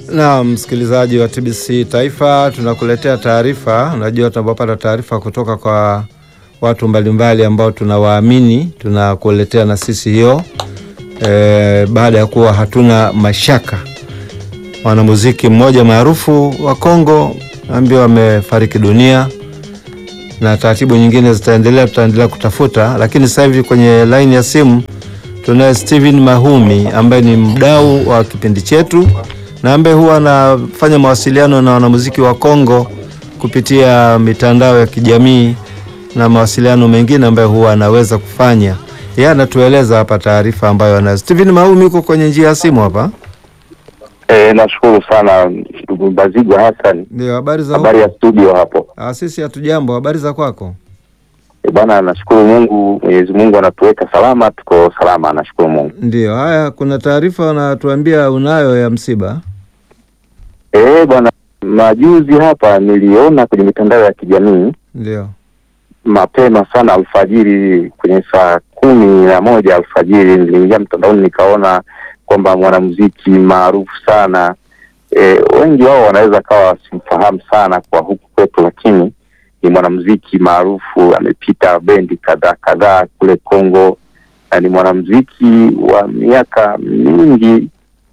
Na msikilizaji wa TBC Taifa, tunakuletea taarifa. Unajua, tunapopata taarifa kutoka kwa watu mbalimbali ambao tunawaamini, tunakuletea na sisi hiyo e, baada ya kuwa hatuna mashaka. Mwanamuziki mmoja maarufu wa Kongo ambaye amefariki dunia na taratibu nyingine zitaendelea, tutaendelea kutafuta, lakini sasa hivi kwenye laini ya simu tunaye Steven Mahumi ambaye ni mdau wa kipindi chetu na ambaye huwa anafanya mawasiliano na wanamuziki wa Kongo kupitia mitandao ya kijamii na mawasiliano mengine ambayo huwa anaweza kufanya. Yeye anatueleza hapa taarifa ambayo anayo. Steven Mahumi uko kwenye njia ya simu hapa. E, nashukuru sana ndugu Mbazigwa Hassan. Ndio, habari za Habari ya huko? studio hapo. Ah, sisi hatujambo. Habari za kwako? E, bwana nashukuru Mungu, Mwenyezi Mungu anatuweka salama, tuko salama, nashukuru Mungu. Ndio. Haya, kuna taarifa unatuambia unayo ya msiba. E, bwana majuzi hapa niliona kwenye mitandao ya kijamii Ndio. mapema sana alfajiri, kwenye saa kumi na moja alfajiri niliingia mtandaoni nikaona kwamba mwanamuziki maarufu sana e, wengi wao wanaweza kawa wasimfahamu sana kwa huku kwetu, lakini ni mwanamuziki maarufu, amepita bendi kadhaa kadhaa kule Kongo na ni mwanamuziki wa miaka mingi.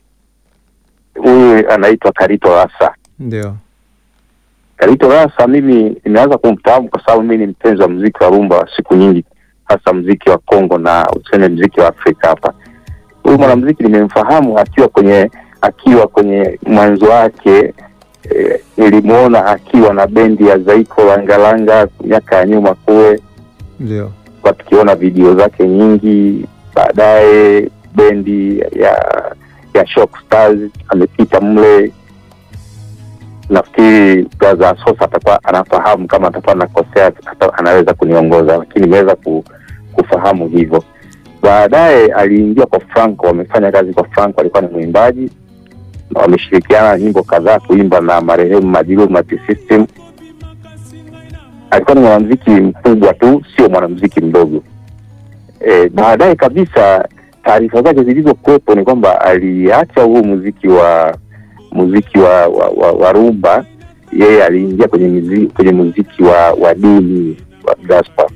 Huyu anaitwa Karito Rasa. Ndio. Karito Rasa mimi nimeanza kumfahamu kwa sababu mimi ni mpenzi wa muziki wa rumba wa siku nyingi, hasa muziki wa Kongo na useme muziki wa Afrika hapa. Huyu mwanamuziki nimemfahamu akiwa kwenye akiwa kwenye mwanzo wake. E, nilimuona akiwa na bendi ya Zaiko Langalanga miaka ya nyuma kule, Ndio. kwa tukiona video zake nyingi. Baadaye bendi ya ya Shock Stars amepita mle nafikiri braza Sosa atakuwa anafahamu, kama atakuwa nakosea ata- anaweza kuniongoza, lakini nimeweza ku, kufahamu hivyo. Baadaye aliingia kwa Franco, wamefanya kazi kwa Franco, alikuwa ni mwimbaji na wameshirikiana nyimbo kadhaa kuimba na marehemu Madilu Multi System. Alikuwa ni mwanamuziki mkubwa tu, sio mwanamuziki mdogo. E, baadaye kabisa taarifa zake zilizokuwepo ni kwamba aliacha huu muziki wa muziki wa, wa, wa, wa rumba yeye aliingia kwenye muziki, kwenye muziki wa, wa dini wa gospel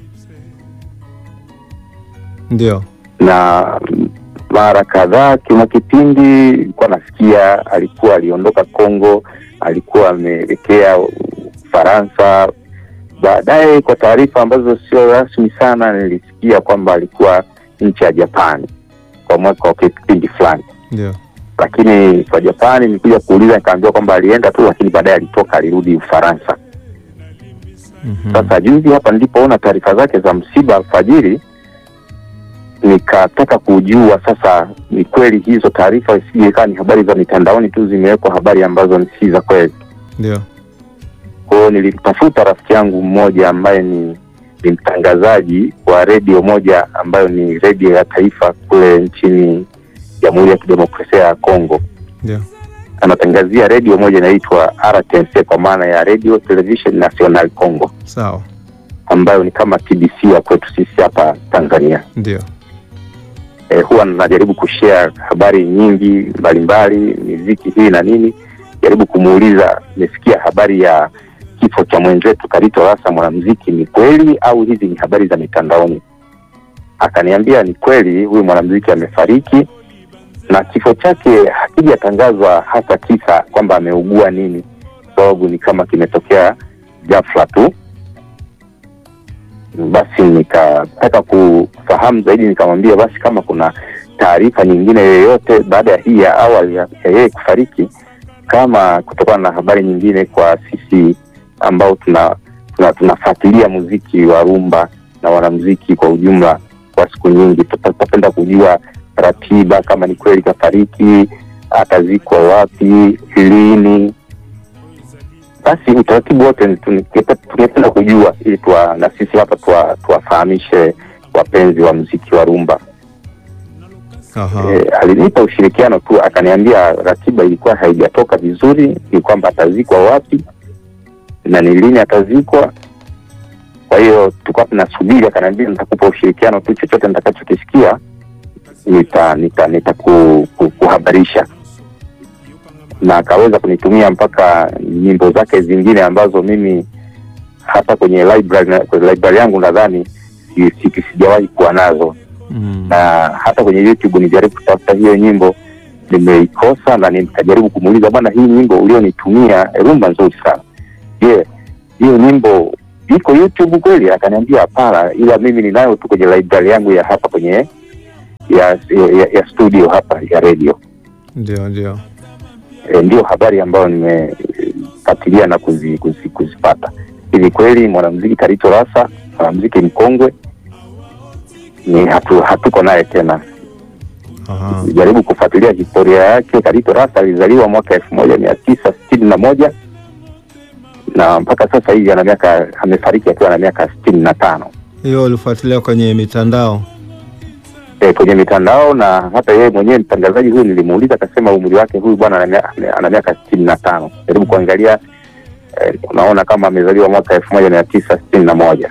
Ndio. na mara kadhaa kuna kipindi nilikuwa nasikia alikuwa aliondoka Kongo, alikuwa ameelekea Ufaransa. Baadaye kwa taarifa ambazo sio rasmi sana, nilisikia kwamba alikuwa nchi ya Japani kwa mwaka wa kipindi fulani Ndio. lakini kwa Japani nilikuja kuuliza nikaambiwa kwamba alienda tu, lakini baadaye alitoka alirudi Ufaransa. Mhm. Sasa juzi hapa nilipoona taarifa zake za msiba alfajiri, nikataka kujua sasa ni kweli hizo taarifa, isije ikawa ni habari za mitandaoni tu zimewekwa habari ambazo ni si za kweli. Ndio. Kwa hiyo nilimtafuta rafiki yangu mmoja ambaye ni ni mtangazaji wa redio moja ambayo ni redio ya taifa kule nchini Jamhuri ya Kidemokrasia ya Kongo Ndio. anatangazia redio moja inaitwa RTNC kwa maana ya Radio Television National Congo, Sawa. ambayo ni kama TBC ya kwetu sisi hapa Tanzania. Ndio. E, huwa najaribu kushare habari nyingi mbalimbali, miziki hii na nini, jaribu kumuuliza, nimesikia habari ya kifo cha mwenzetu Karito Rasa mwanamuziki, ni kweli au hizi ni habari za mitandaoni? Akaniambia ni kweli, huyu mwanamuziki amefariki na kifo chake hakijatangazwa hasa kisa kwamba ameugua nini, sababu ni kama kimetokea ghafla tu. Basi nikataka kufahamu zaidi, nikamwambia basi kama kuna taarifa nyingine yoyote baada ya hii ya awali ya ya yeye kufariki, kama kutokana na habari nyingine kwa sisi ambao tuna tuna- tunafuatilia muziki wa rumba na wanamuziki kwa ujumla kwa siku nyingi, tuta- tutapenda kujua ratiba, kama ni kweli kafariki, atazikwa wapi, lini. Basi utaratibu wote tungepe- tungependa kujua ili tuwa, na sisi hapa tuwa- tuwafahamishe wapenzi wa muziki wa rumba. Aha. E, alinipa ushirikiano tu, akaniambia ratiba ilikuwa haijatoka vizuri, ni kwamba atazikwa wapi na ni lini atazikwa. Kwa hiyo tulikuwa tunasubiri, akaniambia nitakupa ushirikiano tu, chochote nitakachokisikia nita nita nita ku, ku, kuhabarisha. na akaweza kunitumia mpaka nyimbo zake zingine ambazo mimi hata kwenye library, na- kwenye library yangu nadhani si- si- sijawahi kuwa nazo Mm. na hata kwenye YouTube nijaribu kutafuta hiyo nyimbo nimeikosa, na nikajaribu kumuuliza bwana, hii nyimbo ulionitumia rumba nzuri sana, je, hiyo nyimbo iko YouTube kweli? Akaniambia hapana, ila mimi ninayo tu kwenye library yangu ya hapa kwenye ya, ya, ya studio hapa ya radio. Ndio, ndio. E, ndio habari ambayo nimefuatilia na kuzi, kuzi, kuzipata. Hivi kweli mwanamuziki Karito Rasa, mwanamuziki mkongwe, ni hatu, hatuko naye tena Aha. jaribu kufuatilia historia yake. Karito Rasa alizaliwa mwaka elfu moja mia tisa sitini na moja na mpaka sasa hivi ana miaka amefariki akiwa na miaka sitini na tano Hiyo ulifuatilia kwenye mitandao? e, kwenye mitandao na hata yeye mwenyewe mtangazaji huyu nilimuuliza, akasema umri wake huyu bwana ana mia- ana miaka sitini na tano. Jaribu kuangalia e, unaona kama amezaliwa mwaka elfu moja mia tisa sitini na moja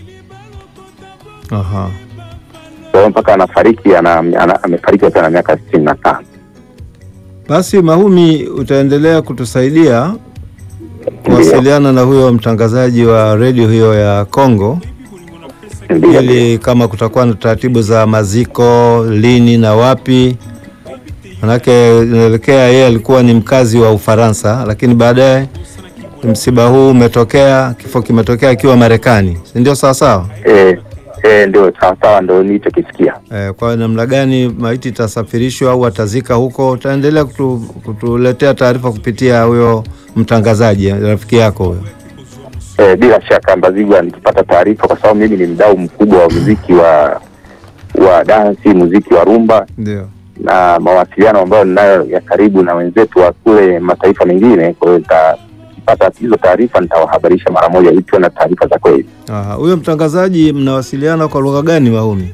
Aha. kwa hiyo mpaka anafariki ana, ana, amefariki akiwa na miaka sitini na tano. Basi Mahumi, utaendelea kutusaidia kuwasiliana na huyo mtangazaji wa redio hiyo ya Kongo, Ndio, ili kama kutakuwa na taratibu za maziko lini na wapi, manake inaelekea yeye alikuwa ni mkazi wa Ufaransa, lakini baadaye msiba huu umetokea, kifo kimetokea akiwa Marekani, si ndio? Sawa sawa. e, e, ndio sawasawa, ndo nilichokisikia. Eh, kwa namna gani maiti itasafirishwa au atazika huko, utaendelea kutu, kutuletea taarifa kupitia huyo mtangazaji rafiki yako huyo. E, bila shaka Mbazigwa, nikipata taarifa, kwa sababu mimi ni mdau mkubwa wa muziki wa wa dansi, muziki wa rumba Ndio. na mawasiliano ambayo ninayo ya karibu na wenzetu wa kule mataifa mengine. Kwa hiyo nikipata hizo taarifa nitawahabarisha mara moja, ili tuwe na taarifa za kweli. Aha, huyo mtangazaji mnawasiliana kwa lugha gani Mahumi?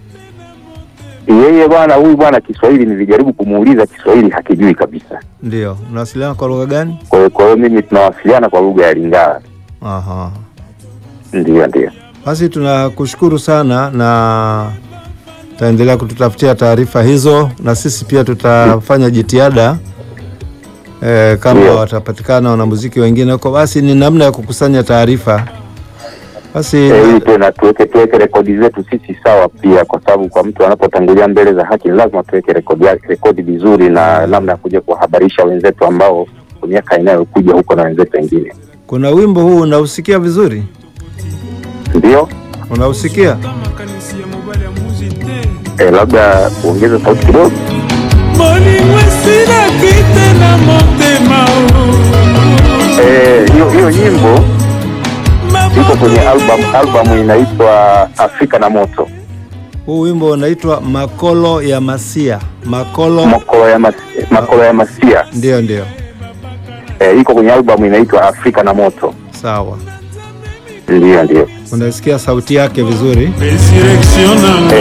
Yeye bwana, huyu bwana Kiswahili nilijaribu kumuuliza, Kiswahili hakijui kabisa. Ndio, mnawasiliana kwa lugha gani? Kwa hiyo kwa hiyo mimi tunawasiliana kwa lugha ya Lingala. Aha. Ndio, ndio. Basi tunakushukuru sana na tutaendelea kututafutia taarifa hizo, na sisi pia tutafanya jitihada e, kama Ndio. watapatikana wanamuziki wengine huko, basi ni namna ya kukusanya taarifa. Basi Eh, ili tuwe na tuweke tuweke rekodi zetu sisi sawa pia, kwa sababu kwa mtu anapotangulia mbele za haki ni lazima tuweke rekodi yake- rekodi vizuri na namna ya kuja kuwahabarisha wenzetu ambao kwa miaka inayokuja huko na wenzetu wengine. kuna wimbo huu unausikia vizuri, Ndio unausikia? makanisi ya mobali ya muzi te eh, labda uongeze sauti kidogo. bolingo esilaki te na motema Eh, hiyo hiyo nyimbo iko kwenye album album inaitwa Afrika na Moto, Huu wimbo unaitwa Makolo ya Masia. Makolo, makolo ya mas, makolo ya masia ndio ndio, eh, iko kwenye album inaitwa Afrika na Moto. sawa. Ndio, ndio. Unasikia sauti yake vizuri. resurrection nanga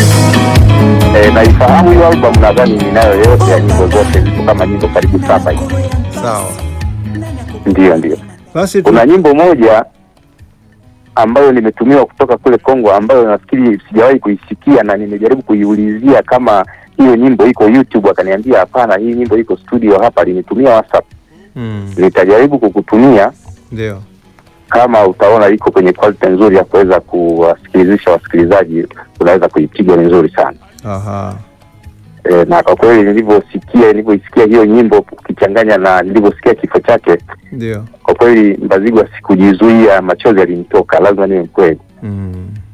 Eh, naifahamu hiyo album, nadhani ninayo yote ya nyimbo zote, ziko kama nyimbo karibu saba hivi. Sawa. Ndio, ndio. Basi tu, Kuna nyimbo moja ambayo nimetumiwa kutoka kule Kongo, ambayo nafikiri sijawahi kuisikia na nimejaribu kuiulizia kama hiyo nyimbo iko YouTube, akaniambia hapana, hii nyimbo iko studio hapa, alinitumia WhatsApp. mm, Nitajaribu kukutumia ndio. kama utaona iko kwenye quality nzuri ya kuweza kuwasikilizisha wasikilizaji, unaweza kuipiga ni nzuri sana. Aha. E, na kwa kweli nilivyosikia nilivyoisikia hiyo nyimbo ukichanganya na nilivyosikia kifo chake, Ndio. kwa kweli Mbazigwa sikujizuia, machozi yalinitoka, lazima niwe mkweli. Mm.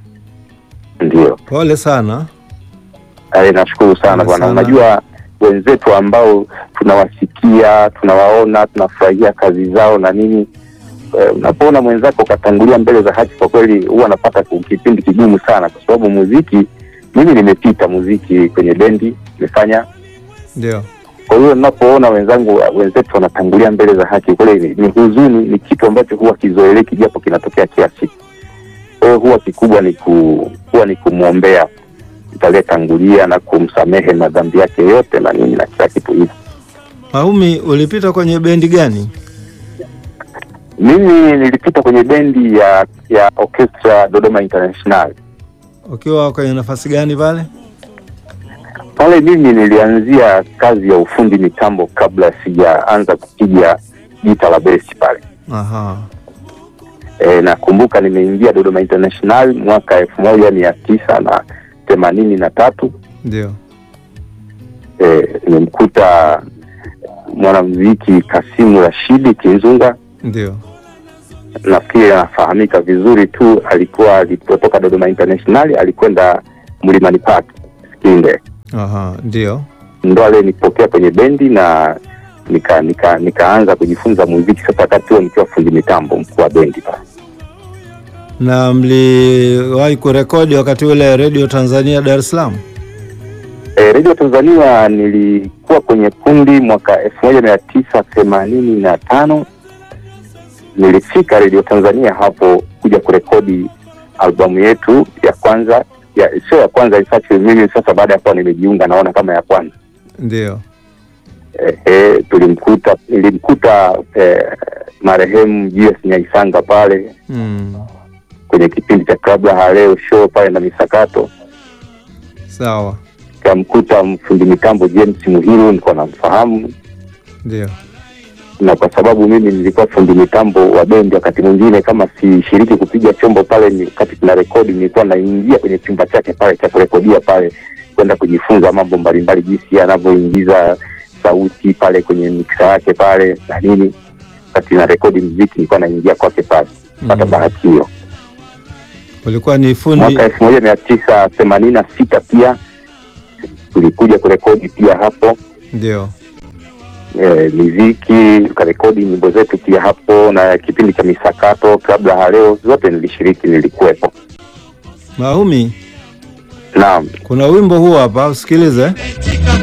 Ndio Pole sana. e, nashukuru sana Pole bwana. sana. Unajua wenzetu ambao tunawasikia, tunawaona, tunafurahia kazi zao na nini e, unapoona mwenzako ukatangulia mbele za haki, kwa kweli huwa anapata kipindi kigumu sana, kwa sababu muziki, mimi nimepita muziki kwenye bendi, nimefanya Ndio. Kwa hiyo ninapoona wenzangu wenzetu wanatangulia mbele za haki, kweli ni, ni huzuni, ni kitu ambacho huwa kizoeleki, japo kinatokea kila siku. Kwa hiyo huwa kikubwa ni ku, huwa ni kumwombea aliyetangulia na kumsamehe madhambi yake yote na nini na kila kitu hivi. Mahumi, ulipita kwenye bendi gani? Mimi nilipita kwenye bendi ya ya orchestra Dodoma International. Ukiwa kwenye nafasi gani pale? Pale mimi nilianzia kazi ya ufundi mitambo kabla sijaanza kupiga gita la besi pale. Aha. E, nakumbuka nimeingia Dodoma International mwaka elfu moja mia tisa na themanini na tatu. Ndio. E, nimemkuta mwanamuziki Kasimu Rashidi Kinzunga, Ndio. nafikiri anafahamika vizuri tu. Alikuwa alipotoka Dodoma International alikwenda Mlimani Park Sikinde, Aha. Ndio. ndo alenipokea kwenye bendi na nika, nika, nikaanza kujifunza muziki sasa, wakati huo nikiwa fundi mitambo mkuu wa bendi pale. Na mliwahi kurekodi wakati ule Radio Tanzania Dar es Salaam? E, Radio Tanzania nilikuwa kwenye kundi mwaka elfu moja mia tisa themanini na tano nilifika Radio Tanzania hapo kuja kurekodi albamu yetu ya kwanza ya sio ya kwanza in fact mimi sasa baada ya kuwa nimejiunga naona kama ya kwanza Ndio. e, e, tulimkuta nilimkuta e, marehemu Julius Nyaisanga pale Mm. kwenye kipindi cha Club la Leo show pale na misakato Sawa. kamkuta mfundi mitambo James Muhiru nilikuwa namfahamu Ndio. na kwa sababu mimi nilikuwa fundi mitambo wa bendi, wakati mwingine kama sishiriki kupiga chombo pale, ni wakati tuna rekodi, nilikuwa naingia kwenye chumba chake pale cha kurekodia pale, kwenda kujifunza mambo mbalimbali, jinsi anavyoingiza sauti pale kwenye miksa yake pale na nini. Wakati na rekodi mziki, nilikuwa naingia kwake pale pata Mm. bahati hiyo. Ulikuwa ni fundi Mwaka elfu moja mia tisa themanini na sita pia tulikuja kurekodi pia hapo ndio. e, miziki tukarekodi nyimbo zetu pia hapo, na kipindi cha misakato kabla ya leo zote nilishiriki, nilikuwepo. Mahumi, Naam, kuna wimbo huu hapa usikilize.